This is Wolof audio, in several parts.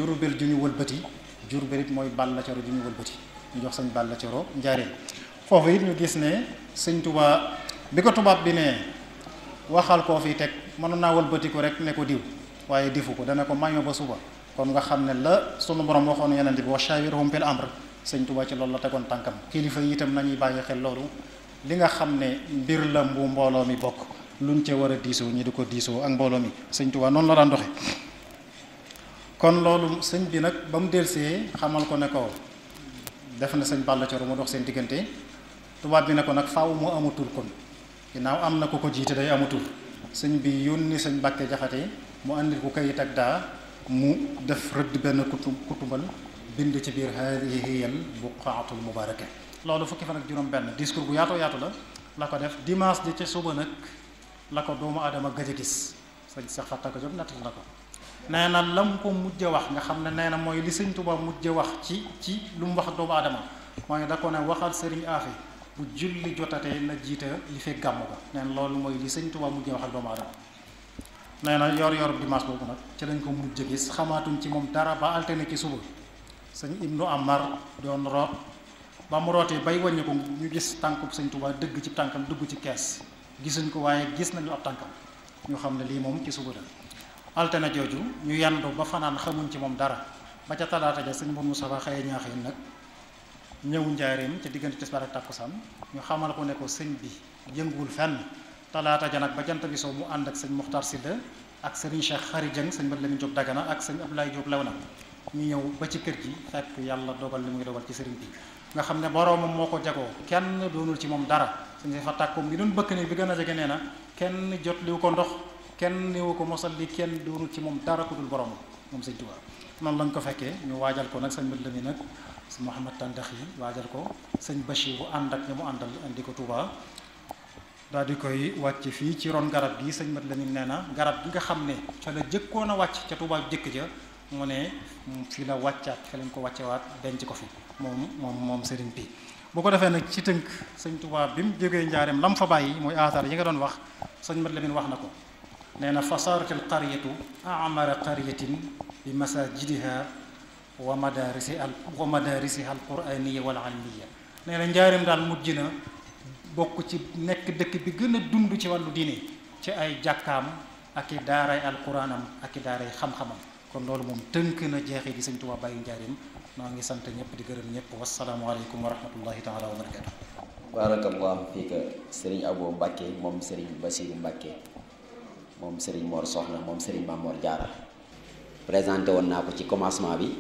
Jurbel ju ñu wëlbati Jurbel it mooy Balla Coro ju ñu wëlbati ñu jox sëñ Balla Coro njaareem foofu it ñu gis ne sëñ Tuubaa bi ko tubaab bi ne waxal koo fi teg mënoon naa wëlbati ko rek ne ko diw waaye difu ko dana ko maño ba suba kon nga xam ne la sunu borom waxoon yonent bi wa shawirhum fil amr sëñ Tuubaa ci loolu la tegoon tànkam kilifa yi itam nañuy bàyyi xel loolu li nga xam ne mbir la bu mbooloo mi bokk luñ ca war a diisoo ñi di ko diisoo ak mbooloo mi sëñ Tuubaa noonu la daan doxe kon loolu sëñ bi nag ba mu delsee xamal ko ne ko def na sëñ Balla Coro mu dox seen diggante tubaab bi ne ko nag faaw mu amatul kon ginnaaw am na ko ko jiite day amatul sëñ bi yónni sëñ Mbàkke Jaxate mu andil ko kayit ak daa mu def rëdd benn kutu kutubal bind ci biir haadihi hiyal buqaatul mubaaraka loolu fukki fan ak juróom benn discours bu yaatoo yaatu la la ko def dimanche di ca suba nag la ko doomu aadama gëj a gis sëñ Seex Fatta ko jóg nattal na ko nee na lam ko mujj wax nga xam ne nee na mooy li sëñ Tuubaa mujj wax ci ci lu mu wax doomu aadama mooy da ko ne waxal sëriñ Afe bu julli jotatee na jiite li fekk gàmm ko nee na loolu mooy li sëñ Tuubaa mujj wax ak doomu aadama nee na yor yor dimanche boobu nag ci lañ ko mujj gis xamaatuñ ci moom dara ba altine ci suba sëñ Ibnu Amar doon root ba mu rootee bay wàññi ko ñu gis tànkub sëñ Tuubaa dëgg ci tànkam dugg ci kees gisuñ ko waaye gis nañu ab tànkam ñu xam ne lii moom ci suba la altine jooju ñu yandu ba fanaan xamuñ ci moom dara ba ca talaata ja sëñ Mourou Moussa xëye ñaaxeen nag ñëw njaareem ca diggante tisbaar ak tàkkusaan ñu xamal ko ne ko sëñ bi yënguwul fenn talaata ja nag ba jant bi soo mu ànd ak sëñ Muxtar Silla ak sëriñ Cheikh Xari Jëng sëñ Mat Lamin Jóob Dagana ak sëñ Abdoulaye Jóob Lewna ñu ñëw ba ci kër gi fekk yàlla dogal li muy dogal ci sëriñ bi nga xam ne boroomam moo ko jagoo kenn doonul ci moom dara sëñ fa tàkkoom gi doon bëkk ne bi gën a jege nee na kenn jot liwu ko ndox kenn niwu ko mosal li kenn doonul ci moom dara ku dul boroomam moom sëñ Tuubaa noonu lañ ko fekkee ñu waajal ko nag sëñ Mat Lamin nag sëñ Mouhamad Tandax yi waajal ko sëñ Bachir bu ànd ak ñi mu àndal indi ko Tuubaa daal di koy wàcc fii ci ron garab gi sëñ Mat Lamin nee na garab gi nga xam ne ca la jëkkoon a wàcc ca Tuubaa jëkk ja mu ne fii la wàccaat fi lañ ko wàccewaat denc ko fi moom moom moom sëriñ bi bu ko defee nag ci tënk sëñ Tuubaa bi mu jógee njaareem lam fa bàyyi mooy aataar yi nga doon wax sëñ Mat Lamin wax na ko nee na fasaaratil qaryatu amara qaryatin bi masajidiha wa madarisi al wa madarisiha al quraniya wal almiya nee na njaareem daal mujj na bokk ci nekk dëkk bi gën a dund ci wàllu diine ci ay jàkkaam ak i daaray alquranam ak i daaray xam-xamam kon loolu moom tënk na jeexi di sëñ Tuubaa bàyyi njaareem noo ngi sant ñëpp di gërëm ñëpp wasalaamualeykum wa rahmatullahi taala wa barakatu barakallahu fiika sëriñ Abo Mbàkke moom sëriñ Basiru Mbàkke moom sëriñ Mor Soxna moom sëriñ Mamor Jaara présenté woon naa ko ci commencement bi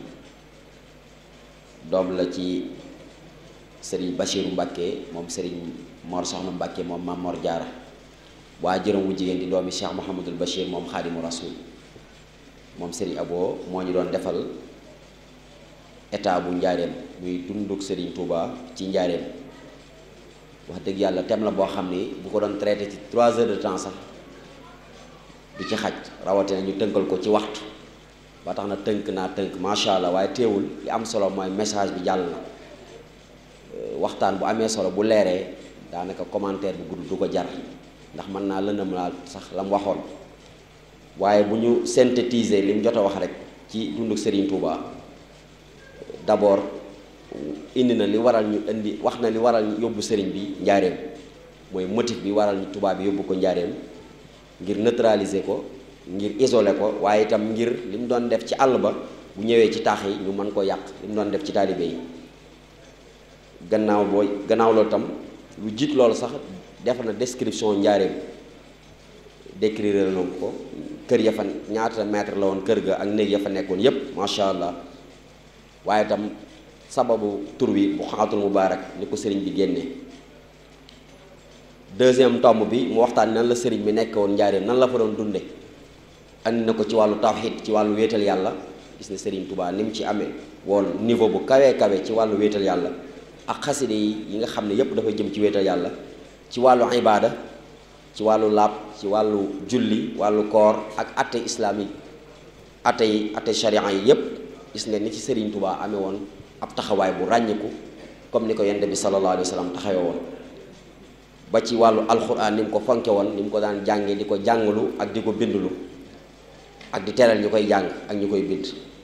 doom la ci sëriñ Basiru Mbàkke moom sëriñ Mor Soxna Mbàkke moom Mamor Jaara waa jërëm wu jigéen di doomi Cheikh Mouhamadul Bachir moom xaadimu rasul moom sëriñ Abo moo ñu doon defal état bu njaareem muy dunduk sëriñ Touba ci njaareem wax dëgg yàlla thème la boo xam ni bu ko doon traité ci trois heures de temps sax du ci xaj rawatina ñu tënkal ko ci waxtu ba tax na tënk naa tënk macha allah waaye teewul li am solo mooy message bi jàll na waxtaan bu amee solo bu leeree daanaka commentaire bu gudd du ko jar ndax mën naa lëndam laa sax la mu waxoon waaye bu ñu synthétiser li mu jot a wax rek ci dunduk Serigne Touba d'abord indi na li waral ñu indi wax na li waral ñu yóbbu sëriñ bi njaareem mooy motif bi waral ñu tubaab bi yóbbu ko njaareem ngir neutraliser ko ngir isoler ko waaye itam ngir li mu doon def ci àll ba bu ñëwee ci taax yi ñu mën ko yàq li mu doon def ci taalibe yi gannaaw booy gannaaw loolu tam lu jiit loolu sax def na description njaareem décrire na ko kër ya fa ñaata mètre la woon kër ga ak néeg ya fa nekkoon yépp macha allah waaye itam sababu tur wi bu xaatul mubaarak ni ko sëriñ bi génnee deuxième tomb bi mu waxtaan nan la sëriñ bi nekk woon njaareem nan la fa doon dunde andi na ko ci wàllu tawxiid ci wàllu wéetal yàlla gis ne sëriñ Touba ni mu ci amee woon niveau bu kawee kawe ci wàllu wéetal yàlla ak xaside yi yi nga xam ne yépp dafa jëm ci wéetal yàlla ci wàllu ibaada ci wàllu laab ci wàllu julli wàllu koor ak atte islamique atte yi atte sharia yi yépp gis nga ni ci Serigne Touba amee woon ab taxawaay bu ràññiku comme ni ko yonent bi sallallahu alayhi wa sallam taxawee woon ba ci wàllu alxuraan ni mu ko fonke woon ni mu ko daan jàngee di ko jàngalu ak di ko bindulu ak di teral ñu koy jàng ak ñu koy bind